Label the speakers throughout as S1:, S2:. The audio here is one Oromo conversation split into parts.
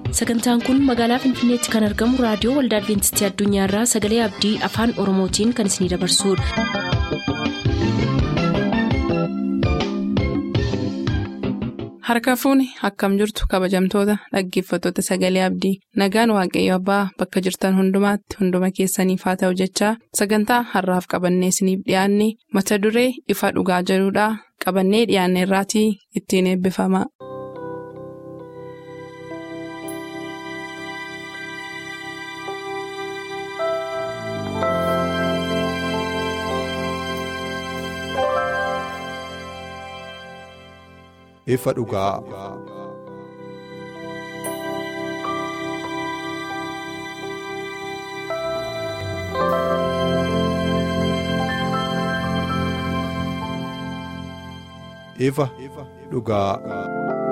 S1: sagantaan kun magaalaa finfinneetti kan argamu raadiyoo waldaa adventistii addunyaarraa sagalee abdii afaan oromootiin kan isinidabarsudha.
S2: harka fuuni akkam jirtu kabajamtoota dhaggeeffattoota sagalee abdii nagaan waaqayyo abbaa bakka jirtan hundumaatti hunduma keessaniif haa ta'u jechaa sagantaa harraaf qabannee isiniif dhiyaanne mata duree ifa dhugaa jedhudhaa qabannee dhiyaanne irraatii ittiin eebbifama.
S3: ifa dhugaa. ifa dhugaa.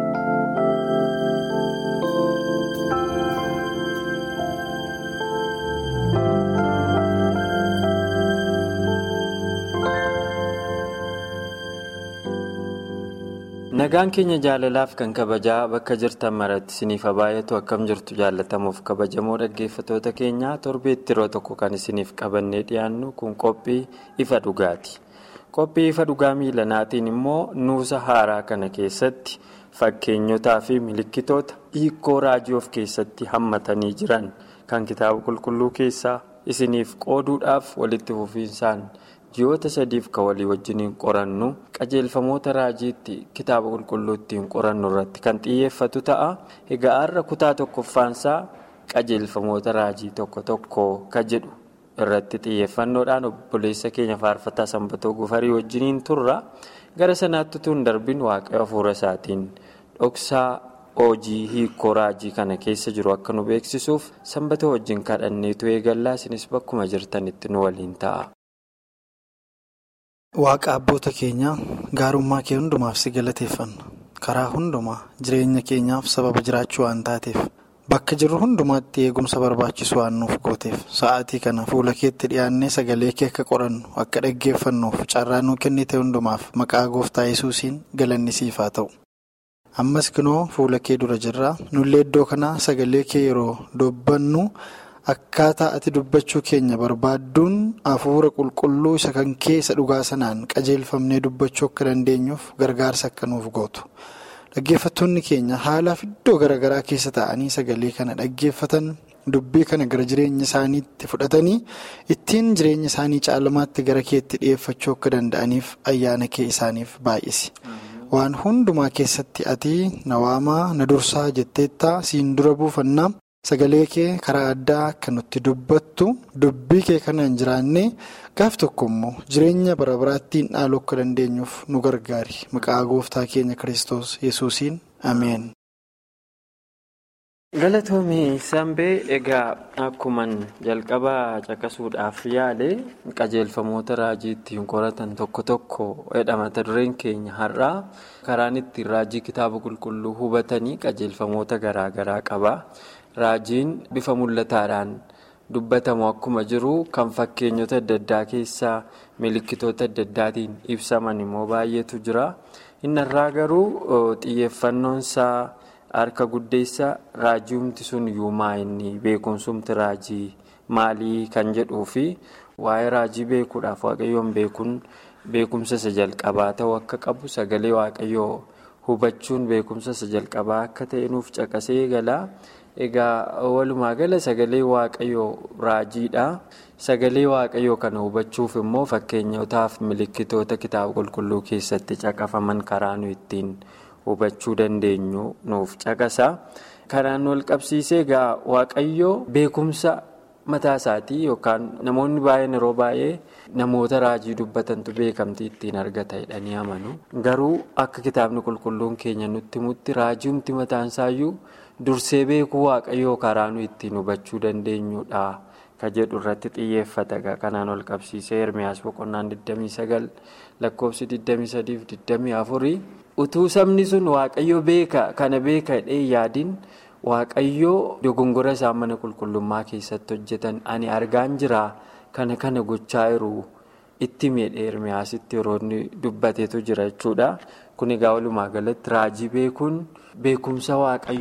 S4: nagaan keenya jaalalaaf kan kabajaa bakka jirtan maratti isiniif baay'atu akkam jirtu jaallatamuuf kabajamoo dhaggeeffatoota keenyaa torbeetti yeroo tokko kan isiniif qabannee dhiyaannu kun qophii ifa dhugaati qophii ifa dhugaa miilanaatiin immoo nuusa haaraa kana keessatti fakkeenyotaa fi milikkitoota hiikoo raajii of keessatti hammatanii jiran kan kitaaba qulqulluu keessaa isiniif qooduudhaaf walitti fufiinsaan. ji'oota sadiif kan walii wajjiniin qorannu qajeelfamoota raajiitti kitaaba qulqulluu ittiin qorannu irratti kan xiyyeeffatu ta'a egaa har'a kutaa tokkoffaansaa qajeelfamoota raajii tokko tokko ka jedhu irratti xiyyeeffannoodhaan obboleessa keenya faarfataa sanbatoo gufarii wajjiniin turra gara sanaatti tun darbin waaqayyo hafuura isaatiin dhoksaa hojii hiikoo raajii kana keessa jiru akka nu beeksisuuf sanbatoo wajjin kadhanneetu eegallaa isinis bakkuma jirtanitti nu waliin ta'a.
S5: Waaqa abboota keenyaa gaarummaa kee hundumaaf si galateeffanna karaa hundumaa jireenya keenyaaf sababa jiraachuu waan taateef bakka jirru hundumaatti eegumsa barbaachisu waan nuuf gooteef sa'aatii kana fuula keetti dhiyaannee sagalee kee akka qorannu akka dhaggeeffannuuf carraa nuu kennite hundumaaf maqaa gooftaa yesuusiin galanni siif haa ta'u. ammas kunoo fuula kee dura jirraa nullee iddoo kanaa sagalee kee yeroo dubbannu. Akkaataa ati dubbachuu keenya barbaadduun hafuura qulqulluu isa kan keessa dhugaa sanaan qajeelfamnee dubbachuu akka dandeenyuuf gargaarsa akka nuuf gootu. Dhaggeeffattoonni keenya haalaaf iddoo garaagaraa keessa taa'anii sagalee kana dhaggeeffatan dubbii kana gara jireenya isaaniitti fudhatanii ittiin jireenya isaanii caalmaatti gara keetti dhiyeeffachuu akka danda'aniif ayyaana kee isaaniif baay'isi. Waan hundumaa keessatti ati na waamaa na dursaa jetteettaa siin dura buufannaa. Sagalee kee karaa addaa akka nutti dubbattu dubbii kee kanaan jiraannee gaaf tokko immoo jireenya bara baraattiin dhaaluu akka dandeenyuuf nu gargaari maqaa gooftaa keenya kiristoos yesuusiin ameen.
S4: galatoomii sanbee egaa akkuman jalqabaa caqasuudhaaf yaale qajeelfamoota raajii ittiin qoratan tokko tokko jedha mata dureen keenya har'aa karaan ittiin raajii kitaaba qulqulluu hubatanii qajeelfamoota garaagaraa qaba. Raajiin bifa mul'ataadhaan dubbatamu akkuma jiru kan fakkeenyota adda addaa keessaa milikkitoota adda addaatiin ibsaman immoo baay'eetu jira. Inni irraa garuu xiyyeeffannoonsaa harka guddeessa raajiumti sun yuumaa inni beekumsumti raajii maalii kan jedhuu fi waa'ee raajii beekuudhaaf waaqayyoon beekuun beekumsa isa jalqabaa ta'uu akka qabu sagalee waaqayyoo hubachuun beekumsa isa jalqabaa akka ta'e nuuf caqasee gala. Egaa walumaa gala sagalee waaqayyoo raajiidha. Sagalee waaqayyoo kana hubachuuf immoo fakkeenyotaaf milikkitoota kitaaba qulqulluu keessatti caqafaman karaa nu ittiin hubachuu dandeenyu nuuf caqasa. Karaan wal qabsiisee egaa waaqayyoo beekumsa mataa isaatii yookaan namoonni baay'een yeroo baay'ee namoota raajii dubbatantu beekamtii ittiin argata jedhanii amanu. Garuu akka kitaabni qulqulluun keenya nutti himutti raajiumti mataan isaayyuu. Dursee beekuu waaqayyoo karaa nu ittiin hubachuu dandeenyudha ka jedhu irratti xiyyeeffata kanaan ol qabsiisee Ermiyaas boqonnaan 29 lakkoofsi 23-24 utuu sabni sun waaqayyo beeka kana beeka hidhee yaadiin waaqayyoo dogongora isaan mana qulqullummaa keessatti hojjetan ani argaan jira kana kana gochaa jiru itti miidhee Ermiyaasitti yeroo inni dubbateetu jira jechuudha. Kun egaa walumaa galatti raajii beekuun beekumsa waaqayyoo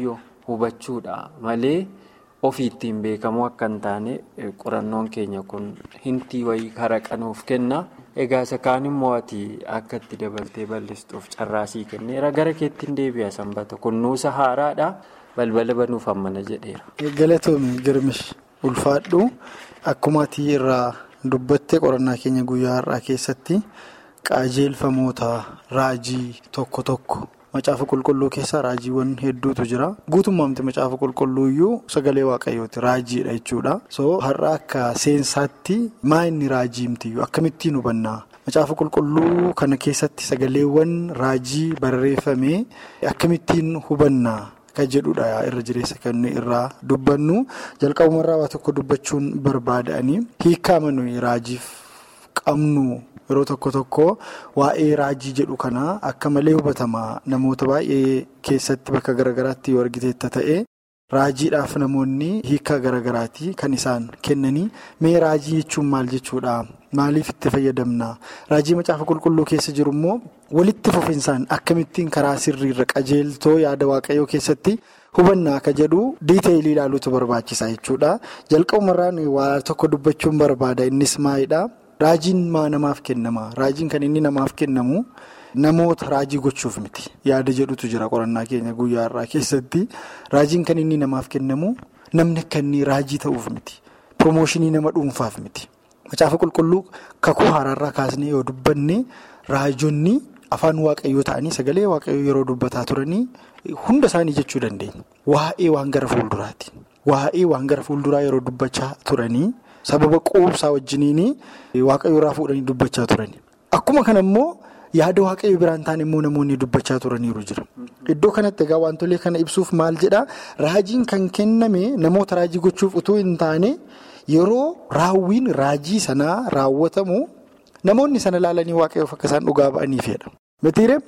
S4: hubachuudha malee ofii ittiin beekamu akka hin taane qorannoon keenya kun hintii wayii haraqanuuf kenna. Egaa isa kaan immoo ati akka itti dabaltee bal'istuuf carraasii kenneera gara keettiin deebi'a sanbata kunnuusa haaraadha balbala banuuf hammana jedheera.
S5: Galatoomii girmish ulfaadhu akkuma ati irraa dubbattee qorannaa keenya guyyaa har'aa keessatti qajeelfamoota raajii tokko tokko macaafa qulqulluu keessaa raajiiwwan hedduutu jira guutummaamti macaafa qulqulluu iyyuu sagalee waaqayyooti raajiidha jechuudha so har'a akka seensaatti maa inni raajiimtiyyuu akkamittiin hubannaa macaafa qulqulluu kana keessatti sagaleewwan raajii barreeffame akkamittiin hubannaa kan jedhudha irra jireessa kan irraa dubbannu jalqabumarraa waa tokko dubbachuun barbaada'anii hiikaa manuyi raajiif qabnu. Yeroo tokko tokko waa'ee raajii jedhu kana akka malee hubatama namoota baay'ee keessatti bakka garaagaraatti yoo argiteetta ta'e raajiidhaaf namoonni hiika garaagaraati kan isaan kennanii mee raajii jechuun maal jechuudha maaliif itti fayyadamna raajii macaafa qulqulluu keessa jiru immoo walitti fufinsaan akkamittiin karaa sirriirra qajeeltoo yaada waaqayyoo keessatti hubannaa akka jedhu diiteeyilii ilaaluutu barbaachisa jechuudha jalqabumarraan waa tokko dubbachuun barbaada innis maalidha. Raajiin maa namaaf kennama raajiin kan inni namaaf kennamu namoota raajii gochuuf miti yaada jedhutu jira qorannaa keenya guyyaa har'aa keessatti raajiin kan inni namaaf kennamu namni akka inni raajii ta'uuf miti piroomooshinii nama dhuunfaaf miti macaafa qulqulluu kakuu haaraarraa kaasnee yoo dubbanne raajonni afaan waaqayyoo ta'anii sagalee waaqayyoo yeroo dubbataa turanii hunda isaanii jechuu dandeenya waa'ee waan gara fuulduraati waa'ee waan gara fuulduraa yeroo dubbachaa turanii. sababa quubsaa wajjiniin waaqayyo irraa fuudhanii dubbachaa turani akkuma kana immoo yaada waaqayyo biraan ta'an immoo namoonni dubbachaa turaniiru jira iddoo kanatti egaa wantolee kana ibsuuf maal jedhaa raajiin kan kenname namoota raajii gochuuf utuu hin taane yeroo raawwiin raajii sanaa raawwatamu namoonni sana laalanii waaqayyoof akka isaan dhugaa ba'aniifidha mitiiree.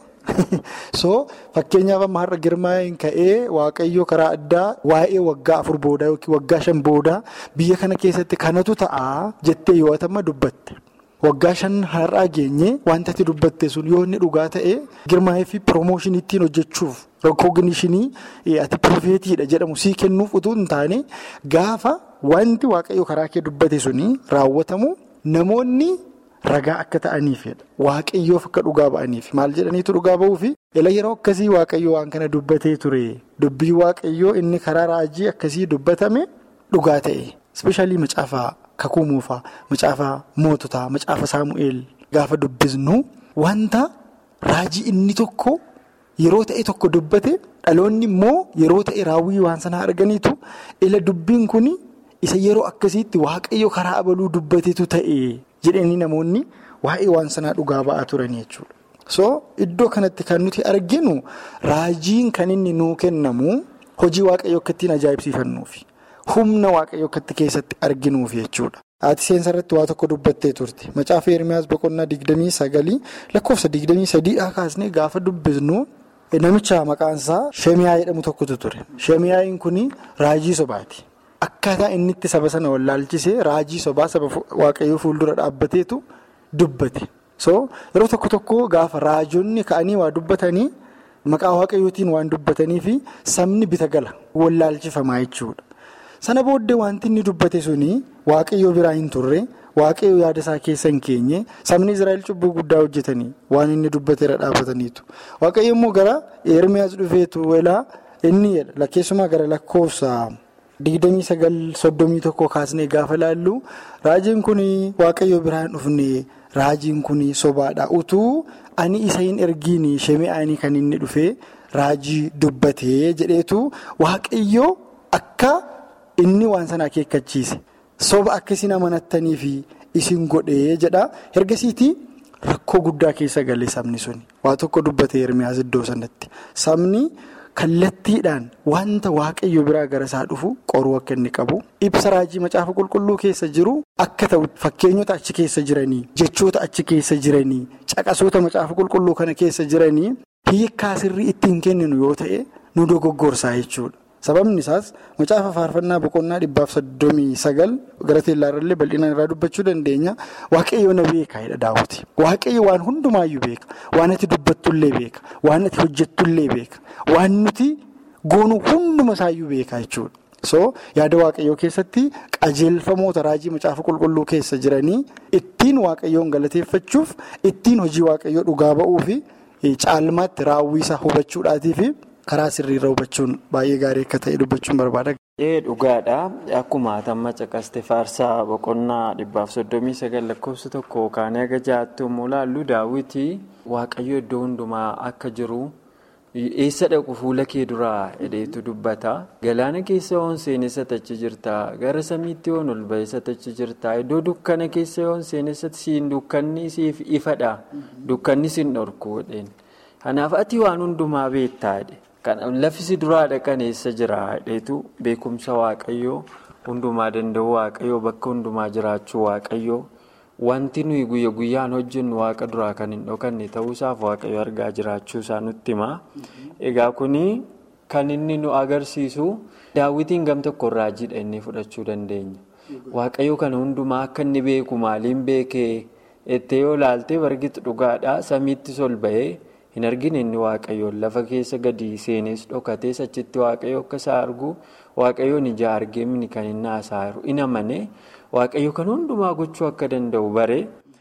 S5: so fakkeenyaaf amma har'a girmaa'een ka'ee waaqayyo karaa addaa waa'ee waggaa afur boodaa yookiin waggaa shan boodaa biyya kana keessatti kanatu ta'a jettee yoo atama dubbatte waggaa shan har'aa geenye wanta ati dubbatte sun yoo inni dhugaa ta'e girmaa'ee fi piroomooshinii ittiin hojjechuuf rokooginishinii ati pirofeetiidha jedhamu sii kennuuf utuu hin taane gaafa wanti waaqayyo karaa kee dubbate suni raawwatamu namoonni. Ragaa akka ta'aniifidha. Waaqayyoof akka dhugaa ba'aniif maal jedhaniitu dhugaa ba'uufi ila yeroo akkasii waaqayyo waan kana dubbatee ture dubbii waaqayyoo inni karaa raajii akkasii dubbatame dhugaa ta'e. Ispeeshaalii macaafa kakuu moofaa, macaafa moototaa, macaafa saamu'eel gaafa dubbisnu wanta raajii inni tokko yeroo ta'e tokko dubbate dhaloonni immoo yeroo ta'e raawwii waan sanaa arganiitu ila dubbiin kun isa yeroo akkasiitti waaqayyo karaa abaluu dubbateetu ta'e. jedhanii namoonni waa'ee waan sanaa dhugaa ba'aa turan jechuudha. so iddoo kanatti kan nuti arginu raajiin kan inni nuu kennamu hojii waaqayyo akka ittiin ajaa'ibsiifannuufi humna waaqayyo akka itti keessatti arginuufi jechuudha. Ati seensa irratti waa tokko dubbattee turte macaafa Ermiyaas boqonnaa digdamii sagalii lakkoofsa digdamii sadiidhaa kaasnee gaafa dubbisnu namicha maqaansaa Shemiyaa jedhamu tokkotu ture. Shemiyaa'iin kun raajii sobaati. Akkaataa inni itti saba sana wallaalchisee raajii sobaa saba waaqayyoo fuuldura dhaabbateetu dubbate. So yeroo tokko tokko gaafa raajonni ka'anii waa dubbatanii maqaa waaqayyootiin waan dubbatanii fi sabni bita gala wallaalchifamaa jechuudha. Sana booddee wanti inni dubbate suni waaqayyoo biraa hin turre waaqayyoo yaada isaa keessa hin keenye sabni Israa'el cubbuu guddaa hojjetanii waan inni dubbateera dhaabbataniitu. Waaqayyo immoo gara Ermiyaas dhufeetu welaa inni jedha lakkeessumaa gara lakkoofsa. digdamii sagal soddomii tokko kaasnee gaafa laallu raajiin kun waaqayyo biraa hin dhufne raajiin kun sobaadha utuu ani isa hin ergiin shemi'aanii kan inni dhufe raajii dubbatee jedheetu waaqayyo akka inni waan sana akeekkachiise soba akka isin amanattanii fi isin godhee jedha ergasiitii rakkoo guddaa keessa galee sabni suni waa tokko dubbatee Ermiyaas iddoo sanatti sabni. kallattiidhaan wanta waaqayyo biraa gara isaa dhufu qoruu akka inni qabu ibsa raajii macaafa qulqulluu keessa jiru akka ta'u fakkeenyota achi keessa jiranii jechoota achi keessa jiranii caqasoota macaafa qulqulluu kana keessa jiranii hiikaa sirrii ittiin kenninu yoo ta'e nu dogoggorsaa jechuudha. sababni isaas macaafa faarfannaa boqonnaa dhibbaaf soddomii sagal gara teellaarrallee bal'inaan irraa dubbachuu dandeenya waaqayyo na beeka jedha daawwiti waaqayyo waan hundumaayyuu beeka waan ati dubbattullee beeka waan ati hojjettullee beeka waan nuti goonuu hunduma isaayyuu beekaa jechuudha. so yaada waaqayyoo keessatti qajeelfamoota raajii macaafa qulqulluu keessa jiranii ittiin waaqayyoon galateeffachuuf ittiin hojii waaqayyoo dhugaa ba'uu fi caalmaatti raawwii isaa hubachuudhaatii fi karaa sirriirra hubachuun baay'ee gaarii akka ta'e dubbachuun barbaada.
S4: Ee dhugaadha akkuma atamma caqaste faarsaa boqonnaa dhibbaaf soddomii sagal lakkoofsa tokko kaanee aga ja'aatti yommuu ilaallu daawwitii waaqayyo iddoo hundumaa akka jiru. eessa dhaqu fuula kee duraa hidheetu dubbata galaana keessa yoon seenessa tachi jirta gara samiitti yoon ol ba'eessa tachi jirta iddoo dukkana keessa yoon seenessa siin dukkanni siif ifadha dukkanni siin dhorku jedheen kanaaf ati waan hundumaa beektaadhe lafisi duraa dhaqan eessa jira hidheetu beekumsa waaqayyoo hundumaa danda'u waaqayyoo bakka hundumaa jiraachuu waaqayyoo. Wanti nuyi guyya guyyaan hojjennu waaqa duraa kan hin dhokanne ta'uusaaf waaqayyo argaa jiraachuu isaa nutti hima. Egaa kuni kan inni nu agarsiisu daawwitiin gam tokko raajiidha inni fudhachuu dandeenya. Waaqayyo kana hundumaa akka inni beeku maaliin beekee ettee yoo ilaalte bargitu dhugaadha samiittis ol bahee hin argine inni waaqayyoon lafa keessa gadi seenes dhokatees achitti waaqayyo akka isaa argu waaqayyoon ija argee mini kan inni haasaa jiru in amane. Waaqayyo kan hundumaa gochuu akka danda'u bare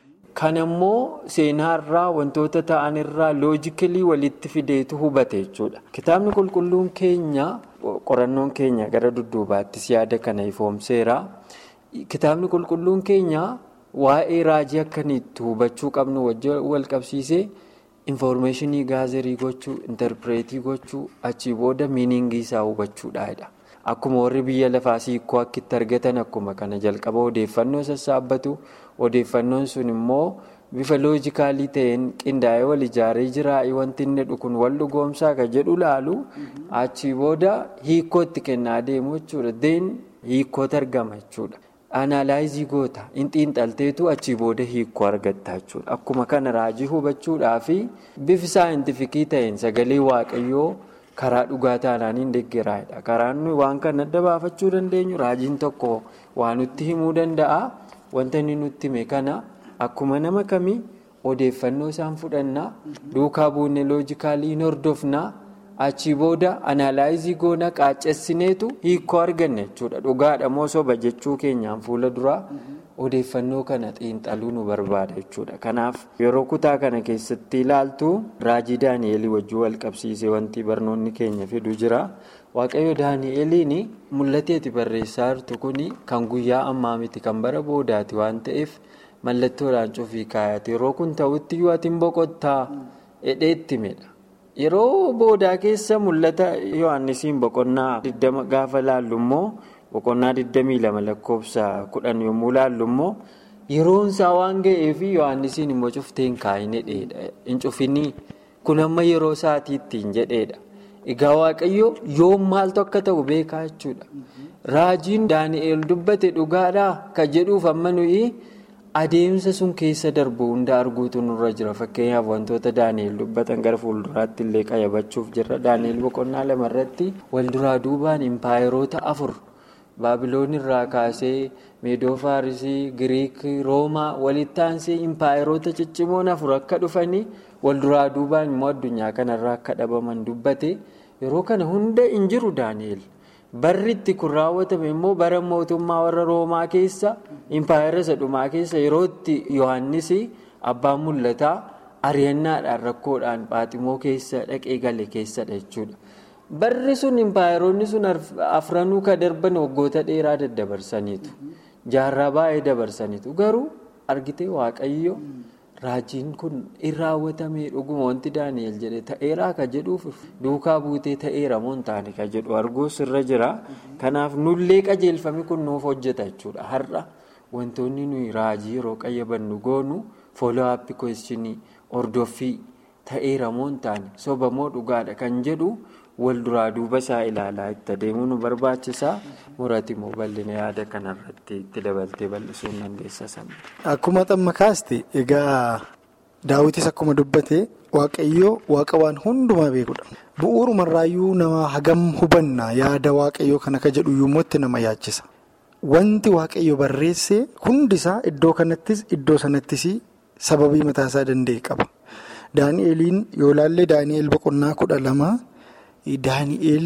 S4: kan ammoo seenaarraa wantoota ta'anirraa loojikilii walitti fideetu hubate jechuudha. Kitaabni qulqulluun keenya qorannoon keenya gara dudduubaattis yaada kana ifoomseera. Kitaabni qulqulluun keenya waa'ee raajii akkanitti hubachuu qabnu wajjin wal qabsiisee infoormeeshinii gaazerii gochuu interpireetii gochuu achii booda miiningii isaa hubachuudhaadha. Akkuma warri biyya lafaa siikoo akka itti argatan akkuma kana jalqaba odeeffannoo sassaabbatu odeeffannoon sun immoo bifa loojikaalii ta'een qindaa'ee wal ijaaree jiraa'ee wanti inni dhukun wal dhugoomsaa kan jedhu laalu achii booda hiikootti kennaa deemu jechuudha. Deen hiikootu argama jechuudha. Anaalaayizii goota hin xiinxalteetu achii booda hiikoo argatta jechuudha. Akkuma kana raajii hubachuudhaa fi bifi saayintifikii ta'een sagalee waaqayyoo. karaa dhugaa taanaan hin deeggeraadha. Karaan nuyi waan kana adda baafachuu dandeenyu raajiin tokko waan nutti himuu danda'a. Wanta inni nutti hime kana akkuma nama kamii odeeffannoo isaan fudhannaa duukaa buunee loojikaalii hin hordofnaa achii booda anaalaayizii goona qaaccessineetu hiikoo arganne jechuudha. Dhugaadha moo soba jechuu keenyaan fuula duraa odeeffannoo kana xiinxaluu nu barbaada jechuudha. Kanaaf yeroo kutaa kana keessatti ilaaltu raajii Daani'elii wajjin wal qabsiisee wanti barnoonni keenya fidu jira. Waaqayyo Daani'eliin mul'ateeti barreessaa jirtu kun kan guyyaa ammaa miti kan bara boodaati waan ta'eef mallattoodhaan cufii kaayate yeroo kun ta'utti yoo ati hin boqottaa hidheetti midha. Yeroo boodaa keessa mul'ata Yohaannisiin boqonnaa 20 gaafa laallu immoo. boqonnaa 22 lakkoofsa 10 yommuu laallu immoo yeroon isaa waan ga'eef yohannisiin immoo cufteen kaa'ine dheedha hin cufinii kun amma yeroo isaatiitti hin jedheedha egaa waaqayyo yoom maaltu akka ta'u beekaa jechuudha raajiin daani'eel dubbate dhugaadhaa ka jedhuuf amma nuyi adeemsa sun keessa darbu hunda arguutu nurra jira fakkeenyaaf wantoota daani'eel dubbatan gara fuulduraatti illee qayyabachuuf jirra daani'eel boqonnaa lamarratti walduraa duubaan impaayeroota afur. baabiloon irraa kaasee meedoo faarisii giriik roomaa walitti aansee impaayeroota ciccimoon afur akka dhufanii walduraa duubaan immoo addunyaa kanarraa akka dhabaman dubbate yeroo kana hunda hin jiru daani'el barri itti kun raawwatame immoo bara mootummaa warra roomaa keessa impaayera isa dhumaa keessa yeroo itti yohannis abbaan mul'ataa ari'annaadhaan rakkoodhaan phaaximoo keessa dhaqee gale keessadha jechuudha. Barri sun impaayeroonni sun afranuu ka darban waggoota dheeraa daddabarsaniitu. Jaarraa baay'ee dabarsaniitu. Garuu argitee waaqayyo raajiin kun in raawwatamee dhuguma wanti Daani'el jedhe ta'eeraa ka jedhuuf duukaa buutee ta'eera moo hin taane ka jedhu arguus irra jira. Kanaaf nullee qajeelfame kun nuuf hojjeta jechuudha. Har'a wantoonni nuyi raajii yeroo qayyabannu goonu fooloo aappii kweeshinii hordoffii ta'eera moo hin taane soba moo dhugaadha kan jedhu. wal duraa duuba isaa ilaalaa itti adeemuu nu barbaachisa murati immoo bal'ina yaada kanarratti itti dabaltee bal'isuu ni dandeessa samii.
S5: Akkuma xamma kaaste egaa daawwitis akkuma dubbate waaqayyoo waaqa waan hundumaa beekudha. Bu'uurumarraayyuu nama hagam hubanna yaada waaqayyoo kana ka jedhu yommuu nama yaachisa. Wanti waaqayyo barreesse hundisaa iddoo kanattis iddoo sanattis sababii mataasaa danda'e qaba. Daani'eliin yoo laallee Daani'el boqonnaa kudha lama. Daani'eel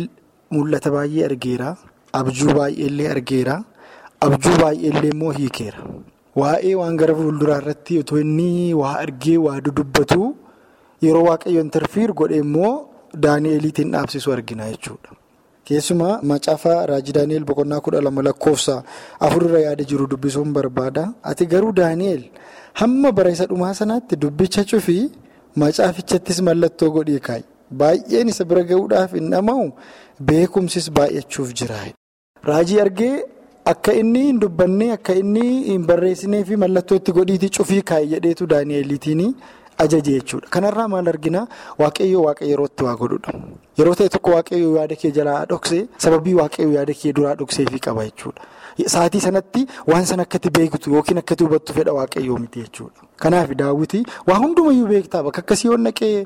S5: mul'ata baay'ee argeera. Abjuu baay'eellee argeera. Abjuu baay'eellee immoo hiikeera. Waa'ee waan gara fuulduraa irratti otoo inni waa argee waa dudubbatu yeroo waaqayyoon tarfiir godhe immoo Daani'eliitiin dhaabsisu argina jechuudha. Keessumaa macaafa raajii Daani'el boqonnaa kudha lama lakkoofsa afurra yaada jiru dubbisuun barbaada. Ati garuu Daani'el hamma bara isa dhumaa sanaatti dubbicha cufii macaafichattis mallattoo godhee kaa'i. Baay'een isa bira gahuudhaaf hin dhama'u beekumsis baay'achuuf jira. Raajii argee akka inni hin dubbanne akka inni hin barreessinee fi mallattoo itti godhiitii cufii kaa'i jedheetu Daani'eliitiin ajaje jechuudha. Kanarraa maal arginaa waaqayyoo waaqa yerootti waa godhudha. Yeroo ta'e tokko waaqayyoo yaada kee jalaa dhoksee sababii waaqayyoo yaada kee duraa dhokseefii qaba jechuudha. Sa'aatii sanatti waan sana akkatti beektu yookiin akkatti hubattu fedha waaqayyoo miti jechuudha. Kanaaf daawwitii waa hundumayyuu beektaa bakka akkasii yoo naqee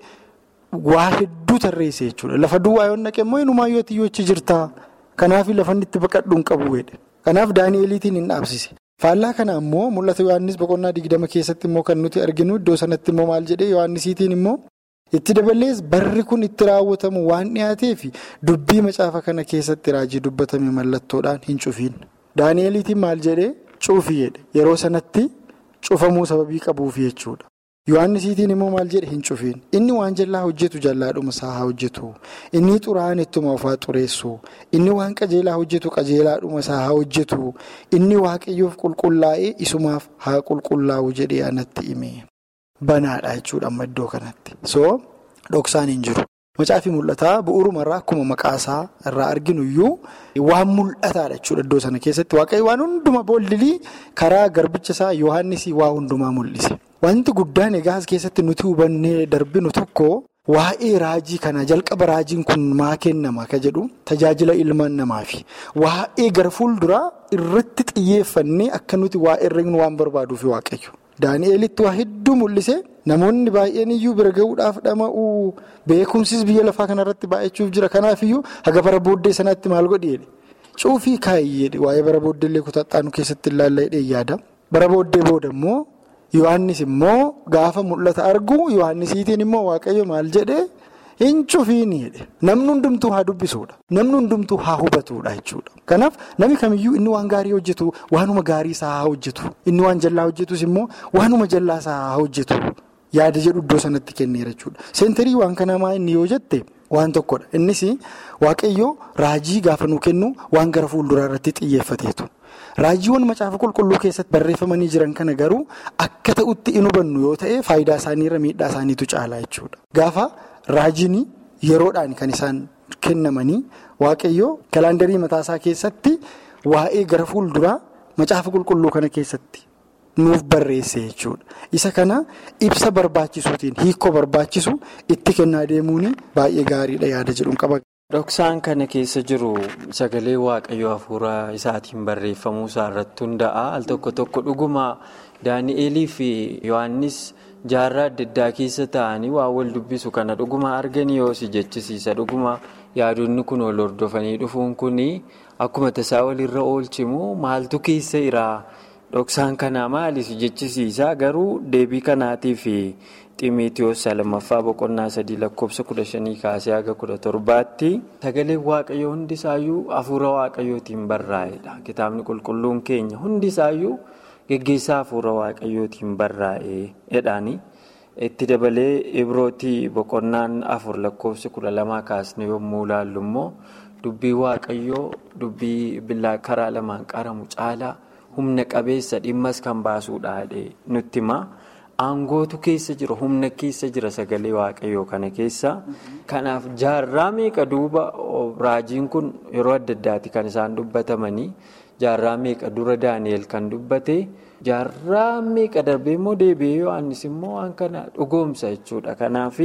S5: waa hedduu tarreesse jechuudha. Lafa duwwaa yoo naqee immoo inumaayyoo xiyyoo achi jirtaa. Kanaaf lafa inni itti baqadhu hin qabu jedhe. Kanaaf Daani'eliitiin hin dhaabsise. Faallaa kana immoo mul'ata Yohaannis boqonnaa digdama keessatti immoo kan nuti arginu iddoo sanatti immoo maal jedhee Yohaannisiitiin immoo itti dabalees barri kun itti raawwatamu waan dhiyaateef dubbii macaafa kana keessatti raajii dubbatame mallattoodhaan hin cufiin. Daani'eliitiin maal jedhee cufi jedhe yeroo sanatti cufamuu sababii qabuuf jechuudha. Yohaannisiitiin immoo maal jedhe hin cufiin inni waan jallaa hojjetu jallaadhuma isaa haa hojjetu inni xuraa'aan ittuma ofaa xureessu inni waan qajeelaa hojjetu qajeelaadhuma isaa haa hojjetu inni waaqayyoof qulqullaa'ee isumaaf haa qulqullaa'u jedhee anatti hime banaadha jechuudha amma iddoo kanatti so dhoksaan hin jiru. Macaafi mul'ataa bu'uurumarraa akkuma maqaasaa irraa arginu iyyuu waan mul'ataadha jechuudha iddoo sana keessatti waaqayyo waan hunduma boollilii karaa garbicha isaa Yohaannisii waa hundumaa mul'ise. Wanti guddaan egaa as keessatti nuti hubannee darbinu tokko waa'ee raajii kana jalqaba raajiin kun maa kennama ka jedhu tajaajila ilmaan namaafi waa'ee gara fuulduraa irratti xiyyeeffannee akka nuti waa'ee irra waan barbaaduufi waaqayyo. Daani'elitti waa hedduu mul'ise namoonni baay'een iyyuu bira gahuudhaaf dhama'uu beekumsis biyya lafaa kanarratti baay'achuuf jira kanaafiyyuu haga bara booddee sanaatti maal godhi jedhe cuufii kaayii jedhe waa'ee bara booddeellee kutaxaanu keessatti ilaallaa hidhee yaada bara booddee booda immoo yohannis immoo gaafa mul'ata argu yohannisiitiin immoo waaqayyo maal jedhe hin cufiini jedhe namni hundumtuu haa dubbisuudha namni hundumtuu haa hubatuudha jechuudha kanaaf namni kamiyyuu inni waan gaarii hojjetu waanuma gaarii isaa haa hojjetu inni waan jallaa hojjetus immoo waanuma jallaa isaa haa hojjetu yaada jedhu iddoo sanatti kenneera jechuudha seenterii waan kanaa maa inni yoo jette waan tokkodha innis waaqayyo raajii gaafa nuu kennu waan gara fuulduraa irratti xiyyeeffateetu. Raajiiwwan macaafa qulqulluu keessatti barreeffamanii jiran kana garuu akka ta'utti hin hubannu yoo ta'e faayidaa isaaniirra miidhaa isaaniitu caalaa jechuudha. Gaafa raajiin yeroodhaan kan isaan kennamanii waaqayyoo kalaandarii mataasaa keessatti waa'ee gara fuulduraa macaafa qulqulluu kana keessatti nuuf barreesse jechuudha. Isa kana ibsa barbaachisuutiin hiikoo barbaachisu itti kennaa deemuun baay'ee gaariidha yaada jedhuun qaba.
S4: Dhoksaan kana keessa jiru sagalee waaqayyoo hafuura isaatiin barreeffamuu isaa irratti hunda'a. Al tokko tokko dhuguma Daani'elii fi Yohaannis jaarraa adda addaa keessa taa'anii waa wal dubbisu kana dhuguma arganii yoo si jechisiisa. Dhuguma yaadonni kun wal hordofanii dhufuun kun akkuma tasaa walirra oolchimu maaltu keessa jira? Dhoksaan kanaa maali si jechisiisa? Garuu deebii kanaatiif. Ximiitiyoos lammaffaa boqonnaa sadii lakkoofsa kudha shanii kaasee haga kudha torbaatti sagaleen waaqayyoo hundisaayyuu hafuura waaqayyootiin barraa'edha. Kitaabni qulqulluun keenya hundisaayyuu geggeessaa hafuura waaqayyootiin barraa'edhaani. Itti dabalee ibrootii boqonnaan afur lakkoofsa kudha lamaa kaasne yommuu ilaallu immoo dubbii waaqayyoo dubbii billaa karaa lamaan qaramu caalaa humna qabeessa dhimmas kan baasuudha nutti hima. Aangootu keessa jira humna keessa jira sagalee waaqayyoo kana keessa. Kanaaf jaarraa meeqa duuba raajiin kun yeroo adda addaati kan isaan dubbatamanii jaarraa meeqa dura Daani'el kan dubbate jaarraa meeqa darbee immoo deebi'ee Yohaannis immoo waan kana dhugoomsa jechuudha. Kanaaf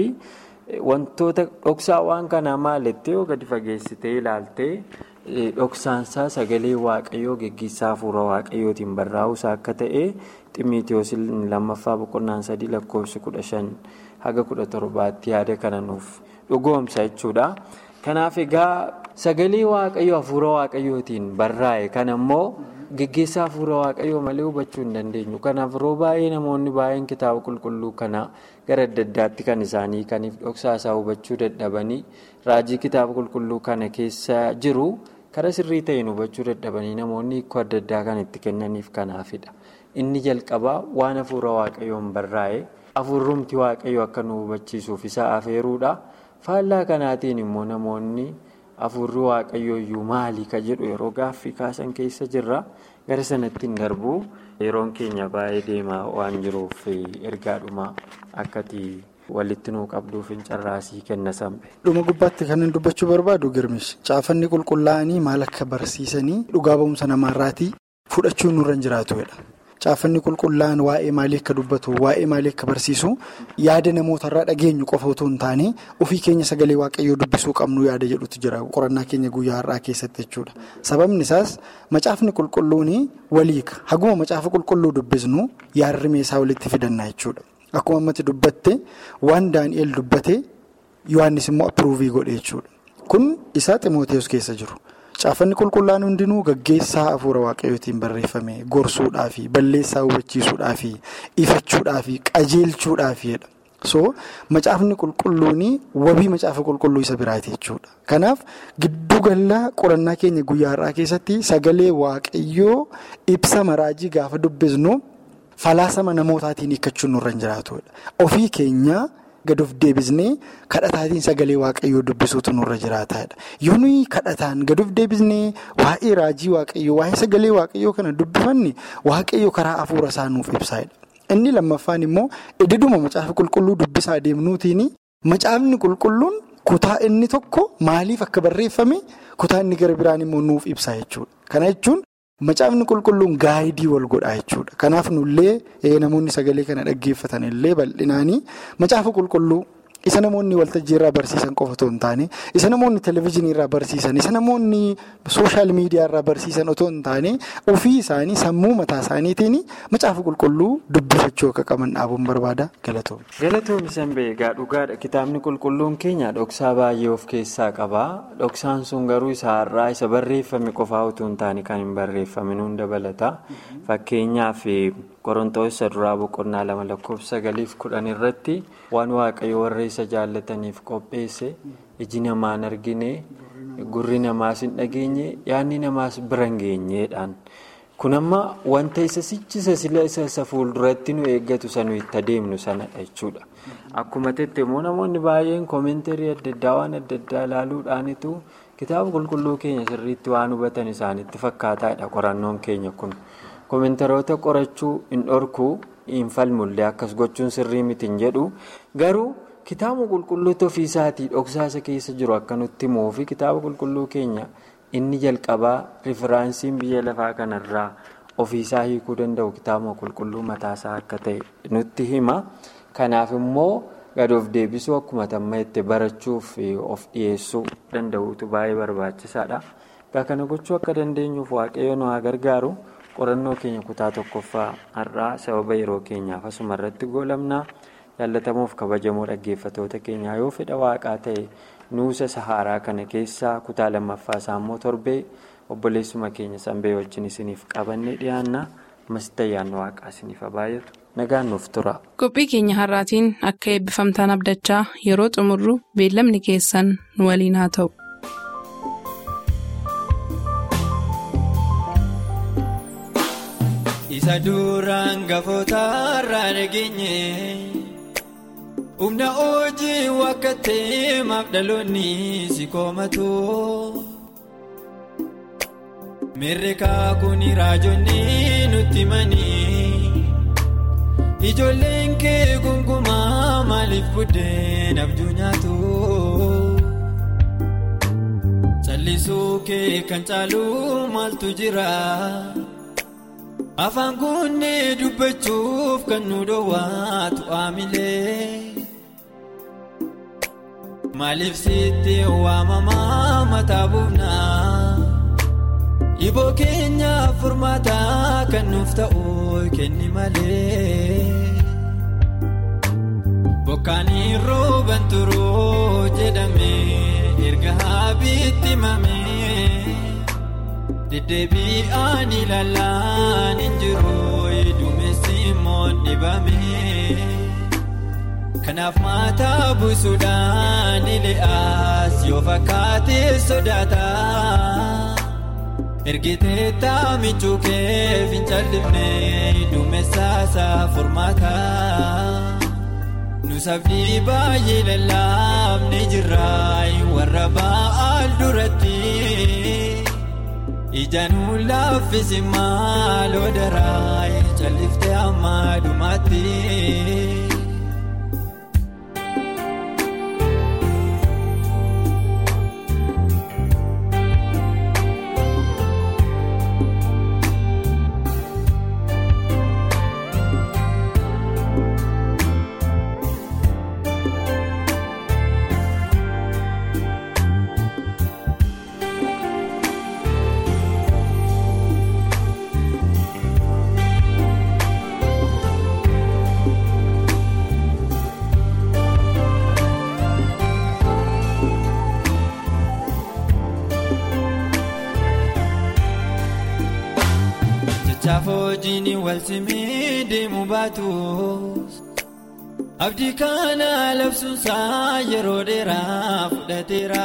S4: wantoota dhoksaa waan kanaa maalitti yoo gadi fageessitee ilaaltee dhoksaansaa sagalee waaqayyoo geggeessaa hafuura waaqayyootiin barraa'uusaa akka ta'e. Ximiitiyoos lammaffaa boqonnaan sadii lakkoofsi kudha shan haga kudha torbaatti yaada kana nuuf dhugoomsa jechuudha. Kanaaf egaa sagalee waaqayyoo hafuura waaqayyootiin barraa'e kan ammoo geggeessaa hafuura waaqayyoo malee hubachuu hin dandeenyu. Kanaaf yeroo baay'ee namoonni baay'een kitaaba qulqulluu kana gara adda addaatti kan isaanii kaniif dhoksaa isaa hubachuu dadhabanii raajii kitaaba qulqulluu kana keessa jiru karaa sirrii ta'een hubachuu dadhabanii namoonni hiikoo adda addaa kan itti kennaniif kanaafidha. Inni jalqabaa waan hafuura waaqayyoon barraa'e hafuurrumti waaqayyoo akka nu hubachiisuuf isa afeeruudha. Faallaa kanaatiin immoo namoonni hafuurri waaqayyooyyuu maali ka jedhu yeroo gaaffii kaasan keessa jirra. Gara sanatti hin darbu yeroon keenya baay'ee deemaa waan jiruuf ergaadhuma akkati walitti nuu qabduuf hin carraasii kenna sambe.
S5: Dhuma gubbaatti kan hin dubbachuu barbaadu girmish caafanni qulqullaa'anii maal akka barsiisanii dhugaa ba'umsa namaarraatii fudhachuun nurra hin jiraatudha. Caafanni qulqullaa'an waa'ee maalii akka dubbatu waa'ee maalii akka barsiisu yaada namootarraa dhageenyu qofa otoo hin taane ofii keenya sagalee waaqayyoo dubbisuu qabnu yaada jedhutu jira qorannaa keenya guyyaa har'aa keessatti jechuudha. Sababni isaas macaafni qulqulluun waliika haguma macaafa qulqulluu dubbisnu yaadri meeshaa walitti fidannaa jechuudha. Akkuma ammatti dubbatte waan Daani'eel dubbate Yohaannis immoo appiruuvii godhe jechuudha. Kun isaa Ximootees keessa jiru. Caafanni qulqullaan hundinuu gaggeessaa hafuura waaqayyootiin barreeffame gorsuudhaafi balleessaa hubachiisuudhaafi ifachuudhaafi qajeelchuudhaafidha. So macaafni qulqulluun wabii macaafa qulqulluu isa biraati jechuudha. Kanaaf giddu gala qorannaa keenya guyyaa har'aa keessatti sagalee waaqayyoo ibsa maraajii gaafa dubbisnu falaasama namootaatiin hiikkachuun nurra hin jiraatudha. Ofii keenya. gad of deebisnee kadhataatiin sagalee waaqayyoo dubbisuutu nurra jiraataadha. Yoo nuyi kadhataan gad of deebisnee waa'ee raajii waaqayyoo waa'ee sagalee waaqayyoo kana dubbifanne waaqayyoo karaa hafuura isaa nuuf ibsaadha. Inni lammaffaan immoo ededuma macaafa qulqulluu dubbisaa deemnuutiin macaafni qulqulluun kutaa inni tokko maaliif akka barreeffame kutaa inni gara biraan immoo nuuf ibsa jechuudha. Kana jechuun macaafni qulqulluun gaayidii wal godhaa jechuudha. Kanaaf nullee namoonni sagalee kana dhaggeeffatan illee bal'inaanii macaafa qulqulluu isa namoonni waltajjii irraa barsiisan qofa otoo hin taane isa namoonni televezyiinii irraa barsiisan isa namoonni sooshaal miidiyaa irraa barsiisan otoo hin taane ofii isaanii sammuu mataa isaaniitiin macaafa qulqulluu dubbifachuu akka qaban dhaabuun barbaada galatoomne.
S4: Galatoomni sanbee egaa dhugaadha kitaabni qulqulluun keenya dhoksaa baay'ee of keessaa qaba dhoksaan sun garuu isa har'aa isa barreeffame qofaa otoo hin taane kan hin barreeffamin hunda dabalata fakkeenyaaf. Qorontoos isa duraa boqonnaa lama lakkoofsa sagaliif kudhan irratti waan waaqayyo warra isa jaallataniif qopheesse iji namaan argine gurri namaas hin dhageenye yaadni namaas bira hin geenyeedhaan. Kun amma wanta isa sichisa sila isa isa fuulduratti nu eeggatu sanu itti adeemnu sanadha jechuudha. Akkuma tette immoo namoonni baay'een koomentarii adda addaa waan adda addaa ilaaluudhaanitu kitaaba qulqulluu keenya sirriitti waan hubatan isaanitti fakkaataadha qorannoon keenya kun. Koomentaroota qorachuu hin dhorkuu hin falmullee akkas gochuun sirrii miti hin jedhu garuu kitaaba qulqulluutu ofiisaatii dhoksaasa keessa jiru akka nutti himuu fi kitaaba qulqulluu keenya inni jalqabaa rifiraansiin biyya lafaa kanarraa ofiisaa hiikuu danda'u kitaaba qulqulluu mataasaa akka ta'e nutti hima. Kanaaf immoo gad of deebisuu akkuma tamma itti barachuuf of dhiyeessuu danda'uutu baay'ee barbaachisaadha. Egaa kana gochuu akka dandeenyuuf waaqayyo nu haa gargaaru. qorannoo keenya kutaa tokkoffaa har'aa sababa yeroo keenyaaf asuma irratti goolabnaa jaallatamuuf kabajamoo dhaggeeffatoota keenyaa yoo fedha waaqaa ta'e nuusa saharaa kana keessaa kutaa lammaffaa isaa immoo torbee obboleessuma keenya sanbee wajjin isiniif qabannee dhiyaanna masitti ayyaanni waaqaa isiniif baay'atu nagaan nuuf tura.
S2: qophii keenya har'aatiin akka eebbifamtaan abdachaa yeroo xumurru beellamni keessan nu waliin haa ta'u.
S6: Isa duraan gafootarraa dhageenye humna hojii wakka teemaaf dhaloonni si koomatu mirreekaa kun raajonni nutti manii ijoolleen kee gungumaa maaliif buddeen abjuu nyaatu callisuu kee kan caalu maaltu jira. Afaan kunneen dubbachuuf kan nu dhoowwaatu aamilee maaliif sitti waamamaa mataa buufnaa iboo keenyaaf furmaataa kan nuuf ta'u kenni malee bokkaanii rooban turuu jedhamee erga haabiitti mamee. deddeebi'aan ilaalaan hin jiru duumessi immoo dhibame kanaaf mataa buusuudhaan ili'aas yoo fakkaate sodaata ergitee taamichuu kee fincaldifne duumessaasaa furmaata nusafni baay'ee lallaafne jirraa warra ba'aal duratti. Ijaanuu laaffisi maaloo daraa calliftee amma dhumaatti. Chaafoo hojiin wal simee deemu baatus abdii kana labsuunsaa yeroo dheeraa fudhateera.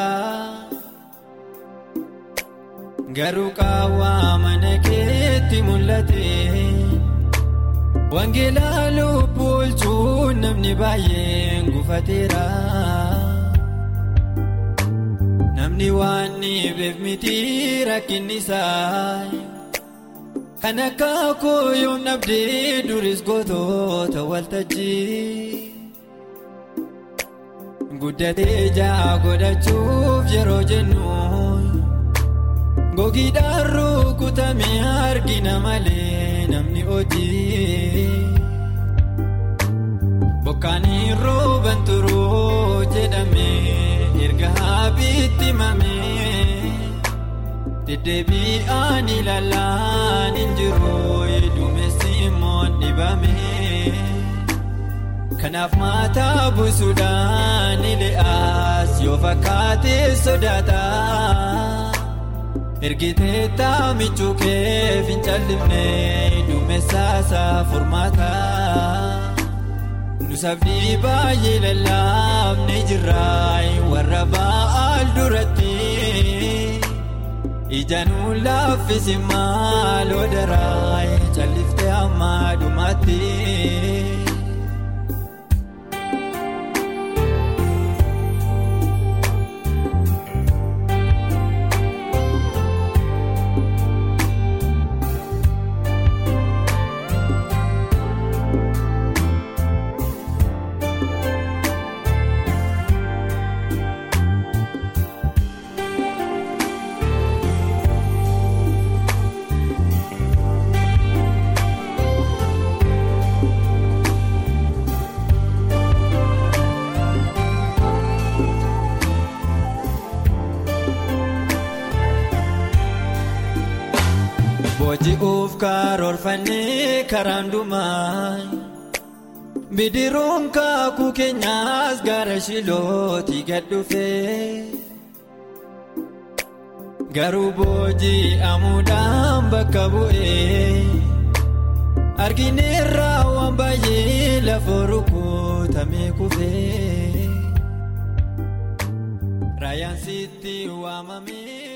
S6: Garuu qaawwaa mana keetti mul'ate wangeelaa lubbuu oolchuun namni baay'een gufateera. Namni waan dhibeef miti rakkinni isaa. Kan akka kooyoon dhabdee duris gootoota waltajjii guddatee ijaa godhachuuf yeroo jennu gogiidhaan rukutamee argina malee namni hojii bokkaanii rooban turuu jedhamee erga haabiitti mamee. Deddeebi'aan ilaalaan hin jiru duumessi immoo dhibame. Kanaaf mataa buusuudhaan ili'aas yoo fakkaate sodaata. Ergitee taamichuu kee fincaldifne duumessaasaa furmaata. Nusafni baay'ee lallaafne jirraa warra ba'aal duratti. Ijaanuu laaffisi maaloo daraa calliftee amma dhumaatti. Booji'uuf karoorfannee karaan dhumaa bidiruun kaakuu keenyaas gara shilooti gad dhufee garuu booji'amuudhaan bakka bu'ee argineerraa waan baay'ee lafa rukutamee kufee raayaan sitti waamamee.